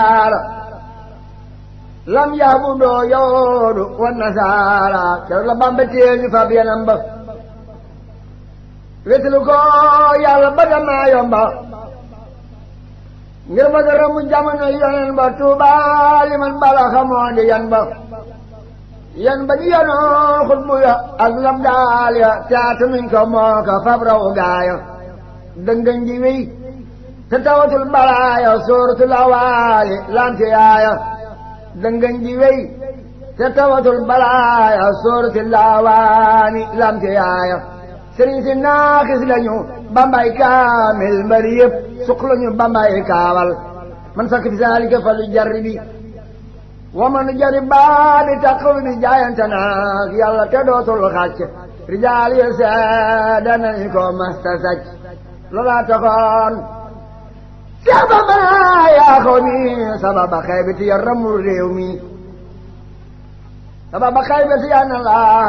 lam yaabudoo yawoodu wan nasaara keroog la Bamba téeñu fab yanam ba wetlu ko yàlla ba damaa yomba ngir bëgg a ramu jamono yonen ba Tuuba li man bala xamoo di yan ba yan ba ñu yenoon xutbu ya ak lam daal ya taata nuñ ko moo ko fab raw gaaya dëngañ ji wéy te tawatul balaaya sóoratul awaali lante yaaya dëngañ ji wéy te tawatul balaaya sóoratul awaani lante yaaya sëriñ si naaxis lañu bambay kaamil mbari yëpp suq lañu bambay kaawal man sakk fi saalika fa lu jarri bi wa man jari baa di taqul bi jaayante naag yàlla te dootul xàcc rijaal yi seede nañu ko masta sàcc loolaa taxoon Seex Bamba yaa xaw mi sababa xaybati ya ramul réew mi sababa xaybati ya na laa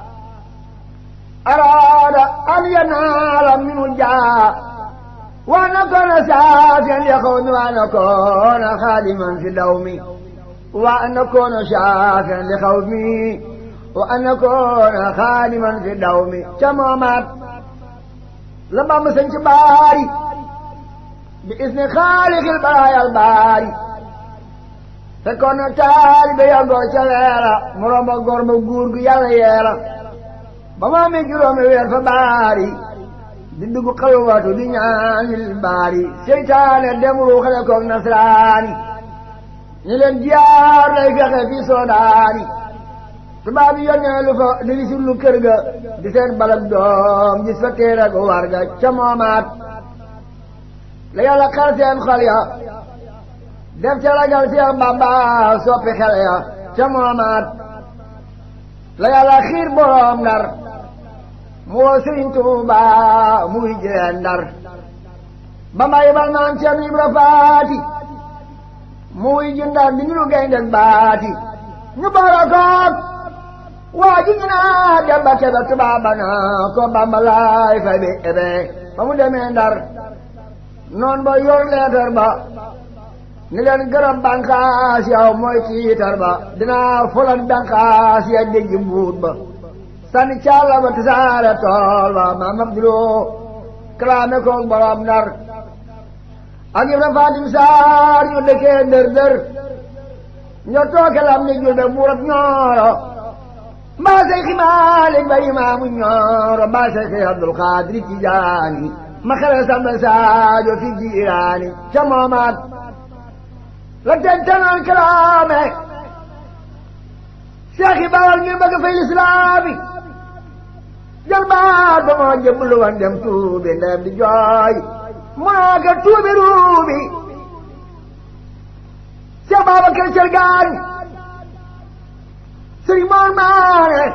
araada an yanaala minu jaa wa nakoona saafiyan ya xaw mi wa nakoona xaadiman fi daw mi wa nakoona saafiyan li xaw mi wa nakoona xaadiman fi daw mi ca moomaat la Bamba sañ ci baari bi isni xaalixil baraayal baari fekkoon na taalibe ya ngoo ca weera mu romba góor ba guur gu yàlla yeera ba mu amee juróomi weer fa baari di dugg xalwatu di ñaanil baari seytaane dem ruuxale koog nasraani ñu leen jiyaar lay fexe fi soodaani tubaab yi yónnee lu fa di wisul lu kër ga di seen balak doom gis fa téere gu war ga ca moomaat la yàlla xar seen xol ya def ca ragal Seex Bamba soppi xel ya ca moomaat la yàlla xiir boroom ndar mu woo Sëriñ Tuuba muy jeen ndar Bamba yibal maam Cerno Ibra Faati muy ji ndar di ñu gaynde baati ñu boole koog waa ji ñu naa dem ba kebe tubaaba naa ko Bamba laay fay bi ebe ba mu demee ndar noon ba yor leetar ba ni leen gërëm bànqaas yow mooy tiitar ba dinaa fulan bànqaas ya dégg mbuut ba sànni càlla ba tasaare tool ba maam Abduloo kalaame koog borom ndar ak Ibra Fatim Saar ñu dëkkee dër dër ñoo tooke lam ni julbe buurab ñooro mbaa say ximaalik ba imaamu ñooro mbaa say xi Abdul Xaadir Tijaani ma xele samba saajo fi jiiraani ca moomaat la tentanoon kalaame Seex yi bawal ngir bëgg fay lislaami jël baat ba moo jëblu wan dem tuubi ndem di jooy moo ka tuubi ruubi Seex Babakar Cergaan Sëriñ Moor Maane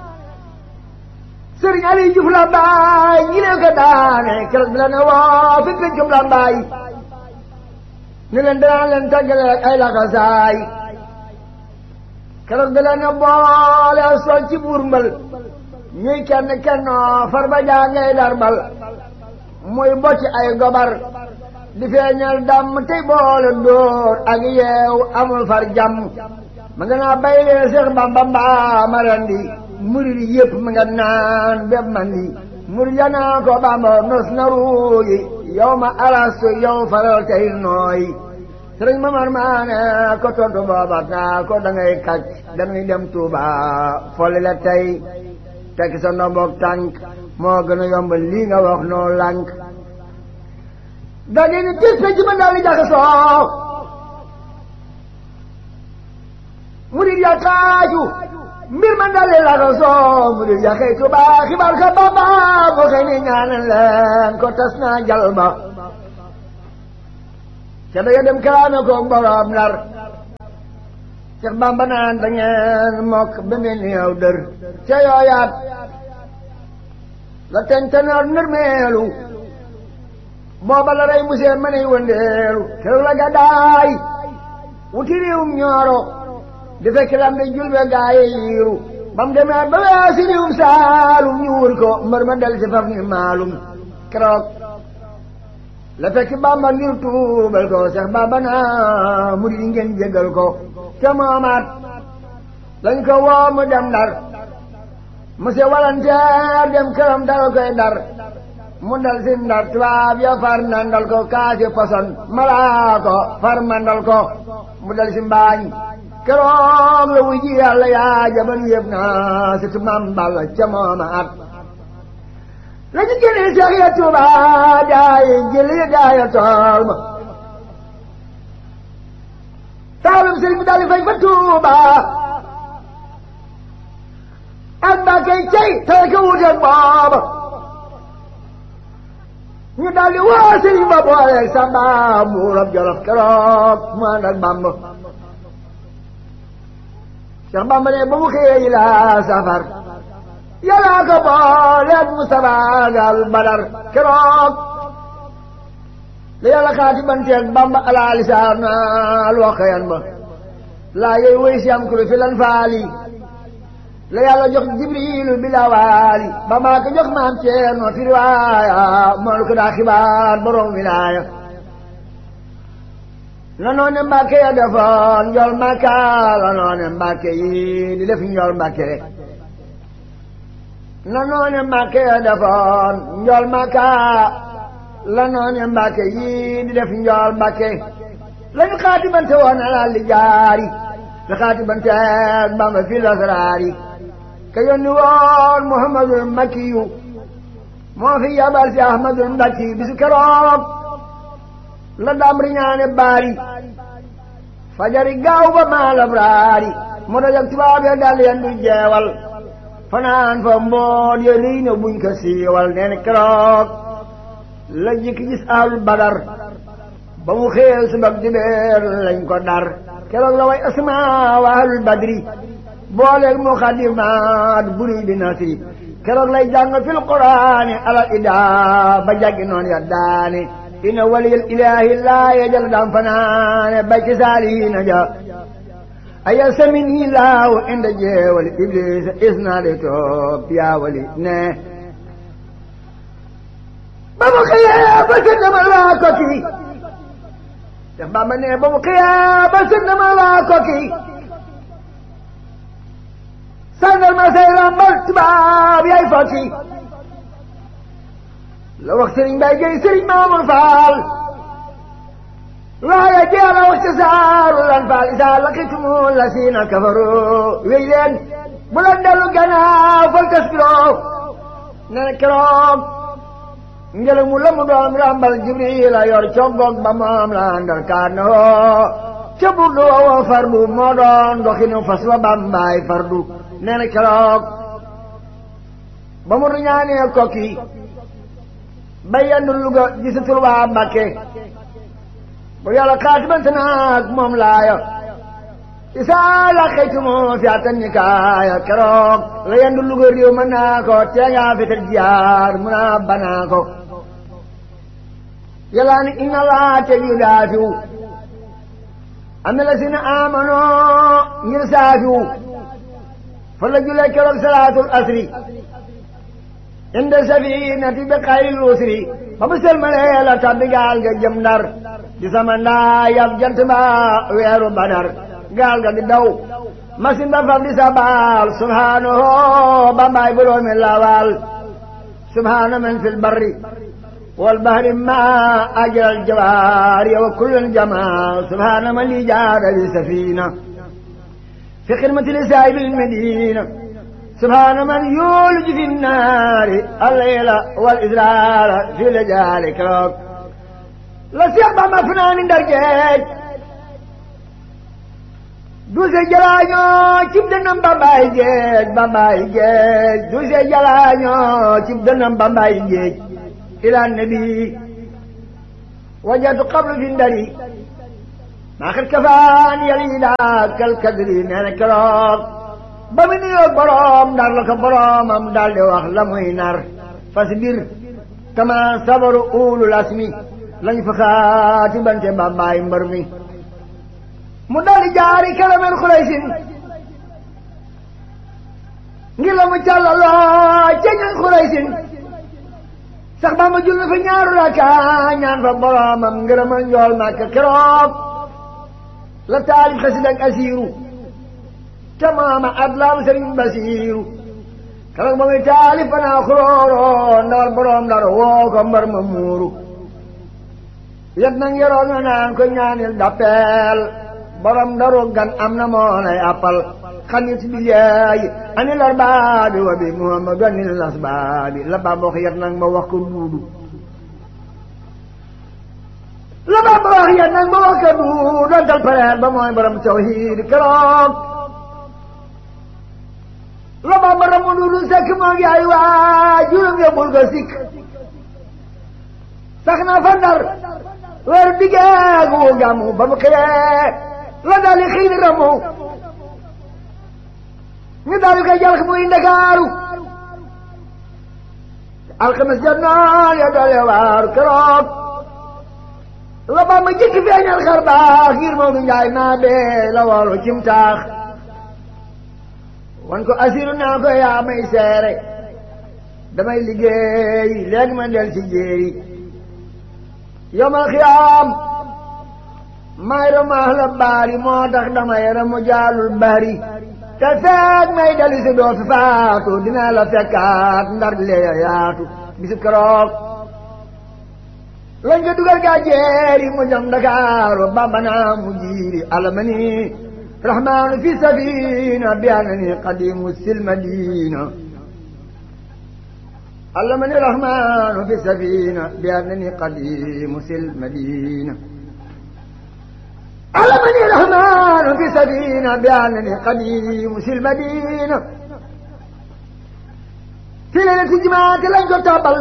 Sëriñ Ali Juuf la baay ñi leen ko daane keroog bi la ne woo fi pencum la baay ni leen danaa leen tàggale ak ay laxasaay keroog bi la ne boole sol ci buur mbal ñuy kenn kennoo far ba jaa ngay darbal muy bocci ay gobar di feeñal damm tey boole dóor ak yeew amul far jàmm ma nga naa bay lee Seex Bamba mbaa ma rendi murid yëpp ma nga naan bépp man di murid ya naa ko Bamba nos na ruuyi yow ma alastu yow faral tey nooyi sëriñ Mamar Maane ko tontu booba naa ko da ngay kàcc dañuy dem Tuuba folli la tey tekki sa ndomboog tànk moo gën a yomb lii nga wax noo lànk da ngeen ni tis ci ma daal di jaxasoo murid ya kaaju mbir ma daal di laxasoo murid ya xëy Tuuba xibaar ka Bamba moo xëy ni ñaanal leen ko tas naa jal ba ca da dem kalaame ko borom Ndar Seex Bamba naan da ngeen mokk ba mel ni yow dër ca yooyaat la tentanoor nërmeelu booba la rey musee ma ney wëndeelu keroog la gàddaay wuti réewum ñooro di fekk lam de julbe gaaye yiiru ba mu demee ba weesi réewum saalum ñu wur ko mbër ma dal si faf ni maalum keroog la fekk bamba ngir tuubal ko sax bamba naa mu di ngeen jégal ko te moomaat lañ ko woo mu dem ndar monsieur walanteer dem këram dal koy dar mu dal si ndar tubaab ya far nandal ko kaasi poson malaa ko far mandal ko mu dal si mbaañ keroog la wuy ji yàlla yaa jaban yëpp naa si tumaam balla ca mooma at la ñu génne seex ya tuuba daayi jëli daaya tool ma taalum sëriñ bi daal fay fa tuuba ak mbàkkey cey tey ka wuteeg booba ñu daal di woo sëriñ ba booleeg samba buurab jolof keroog mu ànd ak bamb Cheikh Bamba ne ba mu xëyee la safar yàlla ko booleeg Mustafa gal badar keroog la yàlla xaati banteeg Bamba ala lisaan al waxayan ba laa yooyu woy si am kulu fi lan faali la yàlla jox jibrilu bila waali ba maa ko jox maam Ceerno fi riwaaya moolu ko daa xibaar borom wilaaya la noone mbàkke ya defoon njol mbàkka la noone mbàkke yi di def njol mbàkke la noone mbàkke ya defoon njol mbàkka la noone mbàkke yi di def njol mbàkke lañu xaatibante woon alal li jaari la xaatibante Bamba fi lasraari ka yónni woon Muhammadul Makkiyu moo fi yabal si Ahmadul Mbakki bisu keroog la dam riñaane baari fajari gaaw ba maalab raari mu dajak tubaab ya dal yendu jeewal fanaan fa mboot ya riy na buñ ko siiwal neen keroog la jikki gis ahlul badar ba mu xeel subak dibeer lañ ko dar keroog la way asma wa ahlul badri booleeg mu xadimaat buri bi nasri keroog lay jàng fil quraani alal ida ba jàggi noon ya daane inna waliyal ilaahi laa yajal dam fanaane bay ci saalihiina ja aya samini laahu inda jeewali iblis isnaade toop yaa wali ne ba mu xëyee ba sënnama laa ko kii te Bamba ne ba mu xëyee ba sënnama laa ko kii sàngal ma say rambal tubaab yaay fokki la wax sëriñ Mbay Géy sëriñ Maamul Faal waaye jeex a wax ci saaru lan faal isaa laqitumu la siina kafaru wéy leen bu leen dellu gannaaw fal tasbiroo ne na keroog ngelaw mu la mu doon rambal Jibril a yor coggoog ba moom la andal kaan na hoo ca burdu woo fardu moo doon doxinu fas wa Bambaay fardu nee na keroog ba mu ñaanee kokki ba yendu Luga gisatul waa Mbàkke bu yàlla xaatibante naag moom laaya isaa la xëytumo fi atan ni kaaya keroog la yendu Luga réew mën naa ko tee ngaa fetal jiyaar mun a banaa ko yàlla ni inna laa te yu daafiw am na la si na amanoo ngir saafiw fa la julee keroog salaatul asri inda safinati bi xayril usri ba mu selmalee la tabbi gaal ga jëm ndar di sama ndaa yab jant ba weeru badar gaal ga di daw masin ba faf di sabaal subhaanahu bambaay boroomi lawal subhaana man fil barri wal bahri ma ajral jawaari wa kullun jamaa subhaana man li jaada li safina في خدمة لسائب المدينة سبحان من يولج في النار الليل والإزرار في لجال كروك لسيق مفنان درجات دوسي جلانيو چip denam bambay geej bambay geej دوسي جلانيو چip denam bambay geej إلى النبي وجدت قبل في الدري maa xet kafaan yali daa kal kadri nee na keroog ba mu nuyoog boroom ndar la ko boroomam daal di wax la muy nar fas bir kama sabaru ulul asmi lañ fa xaati bante bambaay mbër mi mu daal di jaari kalamen xuraysin ngir la mu càllaloo ca ñan xuraysin sax Bamba jul na fa ñaaru raka ñaan fa boromam ngërëmal njool màkk keroog la taalif xasida ak asiiru te maama adlam sëriñ basiiru keroog ba muy taalif fanaa xuróoro ndawal borom dara woo ko mbar ma muuru yet nag yoroon na naan ko ñaanil dappeel borom daru gan am na moo lay appal xanit bi yeey ani lar baabi wa bi muhammadu anil las baabi la Bamba wax yet nag ma wax ko duudu la Bamba wax yet nag ma wax ko duudu dal pareer ba mooy borom tawhiid keroog la Bamba ramu duudu sekk moo ngi ay waa juróom yóbbul ko sikk sax na fa ndar weer diggeegu gàmmu ba mu xëyee la dali xiini ramu ñu daal di koy jàll muy ndakaaru alxames jot noon ya doole waaru keroog la Bamba jëkk feeñal xar baax ngir Moodu Njaay naa bee la woolu cim taax wan ko asiru naa ko yaa may seere damay liggéey léegi ma del ci jéeri yomal xiyaam may ramaax la baari moo tax damay ramu jaalul bari te feeg may dali si doo fi faatu dinaa la fekkaat ndar lee yaatu bisu keroog lañ ko dugal gaa jeeri mu jëm Dakaaru Bamba naa mu jiiri alamani rahmaanu fi safina bi anani qadimu sil madina alamani rahmaanu fi safina bi anani qadimu sil madina علمني الرحمن في سفينة بأنني قديم في المدينة في ليلة جماعة لن تتابل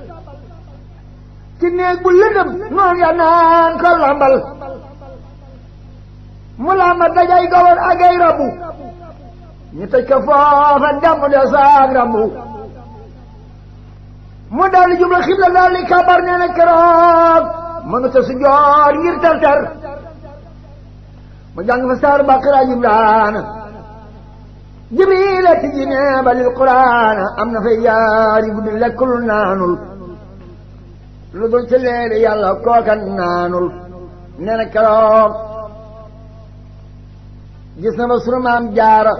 كنيك بلدم نون ينان كل عمل ملامة دجاي قول أجاي ربو نتكفاف الدم لصاق ربو مدال جملة خبلة ذلك كبرنا نكراك من تسجار يرتلتر mu jàng fa saar baqara jibraan jibril ti ji neeba lil quraan am na fay yaari guddi lekkul naanul lu dul ci leeri yàlla kookan naanul nee na keroog gis na ba sunu maam jaara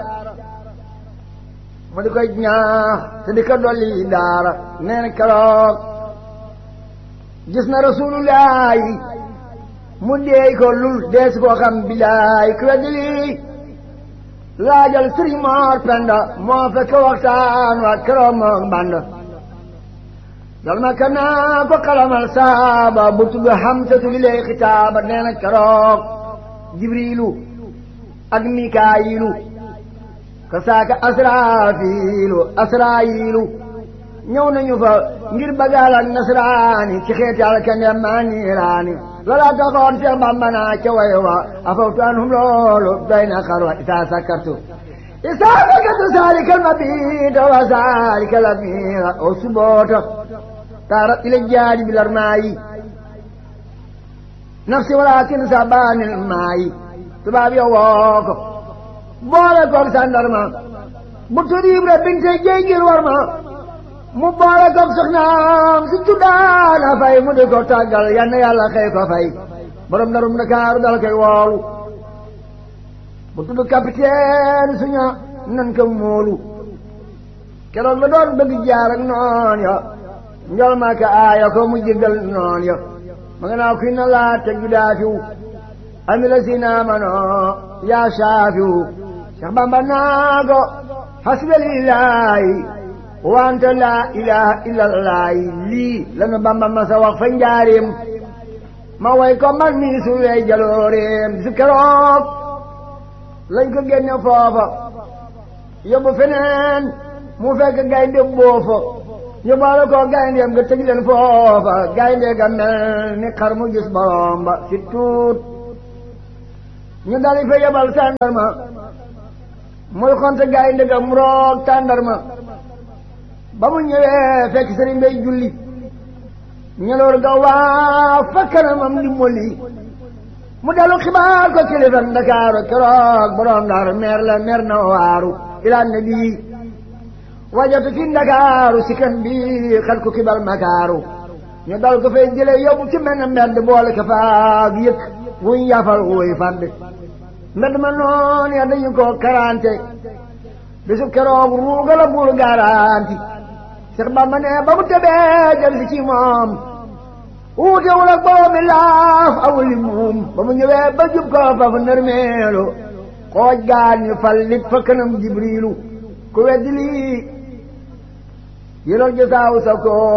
mu di koy ñaax te di ko dolli daara nee na keroog gis na rasulullahi mu deey ko lul dees koo xam bilaay ku weddi lii laajal sëriñ Moor Penda moo fekk waxtaan wa keroog moom band dal ma ka naa ko xalamal saaba bu tudd Hamsatu li lay xitaaba nee na keroog Jibriilu ak Mikaayilu ka saaka Asraafiilu Asraayilu ñëw nañu fa ngir bagaal ak nasraani ci xeeti alkande maa niiraani loola taxoon Seex Bamba naa ca way wa afawtu anhum loolu doy na xarwa isaa sakkartu isaa sakkartu saalikal mabiita wa saalikal amiira o suboota taara ila jaadi bilar maayi nafsi walaakin sabaanil maayi tubaab ya woo ko boole koog sandarma bu tudd Ibra binte jéy war ma mu boole koog soxnaam si tuddaana fay mu di ko tàggal yal na yàlla xëy ko fay borom darum Ndakaaru dal koy woolu bu tudd capitaine suña nan ko móolu keroog la doon bëgg jaar ak noon ya njol maa ka aaya ko mu jéggal noon ya ma nga naa kuy na laa teg ju daafiw ami la si naamano yaa saafiw Cheikh Bamba naa ko hasbalillahi wante laa ilaha illallah lii lanu Bamba ma sa wax fa njaareem ma way ko man mii su wey jalooreem su keroog lañ ko génne foofa yóbbu feneen mu fekk gaynde boofa ñu boole ko gayndeem nga tëj leen foofa gaynde ga mel ni xar mu gis borom ba si tuut ñu dali fa yebal tàndarma muy xonte gaynde ga mu roog tàndarma ba mu ñëwee fekk sëriñ bay julli ñeloor ga waa fa kanamam di molli mu dellu xibaar ko kilifa Ndakaaru keroog borom Ndar meer la meer na waaru ila nabi wajatu fi ndakaaru si kan bi xel ku kibal makaaru ñu dal ko fay jële yóbbu ci mel ne mbedd boole ko faag yëkk wuñ yafal wuy fand mbedd ma noon ya dañu ko karante bisu keroog ruuga la buur garanti Seex Bamba ne ba mu tebee jël si ci moom wuute wul ak boobu laaf awuli muum ba mu ñëwee ba jub ko fa fa nërmeelu xooj gaan ñu fal lit fa kanam jibriilu ku weddi lii yëlal jësaaw sa ko